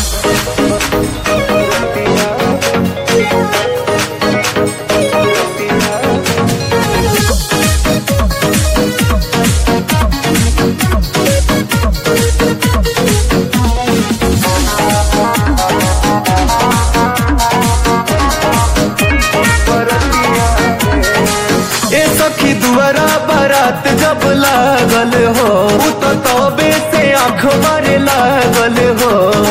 ए सखी दुआरा बारात जब लागल हो उ तो तबे से आँख मारे लागल हो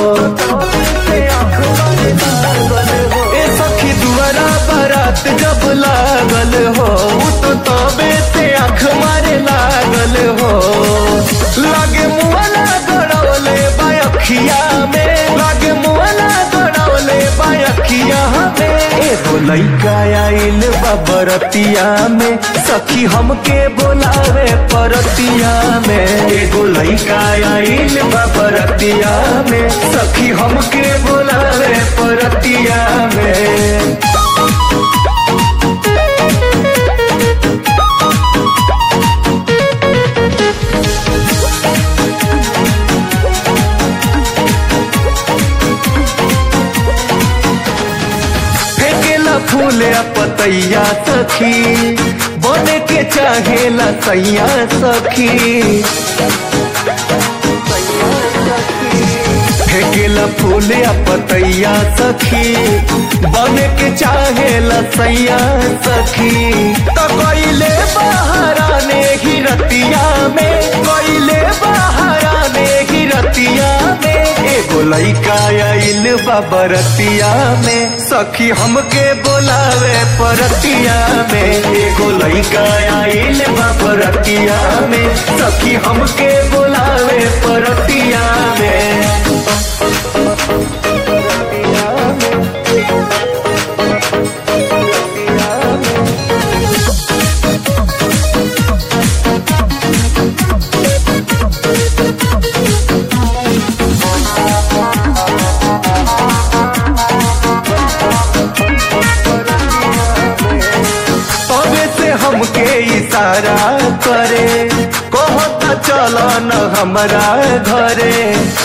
ए सखी दुआरा बारात जब लागल हो उ तो तबे से आँख मारे लागल हो लागे मुआला गड़ौले बायखिया में लागे मुआला गड़ौले बायखिया में एगो लइका आइल बा बरतिया में सखी हमके बोलावे परतिया में एगो लइका आइल बा बरतिया में सखी हमके बोलावे परतिया में फेंकेला फूल आ पतैया सखी बने के चाहेला सैया सखी फेंकेला फूल आ पतैया सखी बने के चाहेला सैया सखी तो कोइले बहाराने ही रतिया में कोइले बहाराने ही रतिया में एगो लइका आइल बा बरतिया में सखी हमके बोलावे परतिया में एगो लइका आइल बा बरतिया में सखी हमके बोलावे परतिया में तबे से हमके इशारा करे कहता चल न हमरा घरे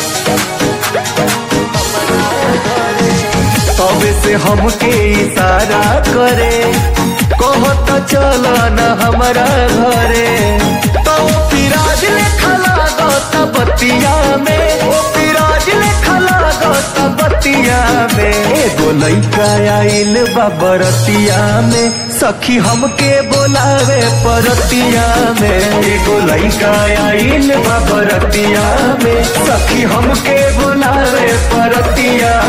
तबे से हमके इशारा करे कहता चल न हमरा घरे तो पिराज लेखा लागत बतिया में ओ पिराज लेखा लागत बतिया में एगो लइका आइल बा बरतिया में सखी हमके बोलावे परतिया में एगो लइका आइल बा बरतिया में सखी हमके बोलावे परतिया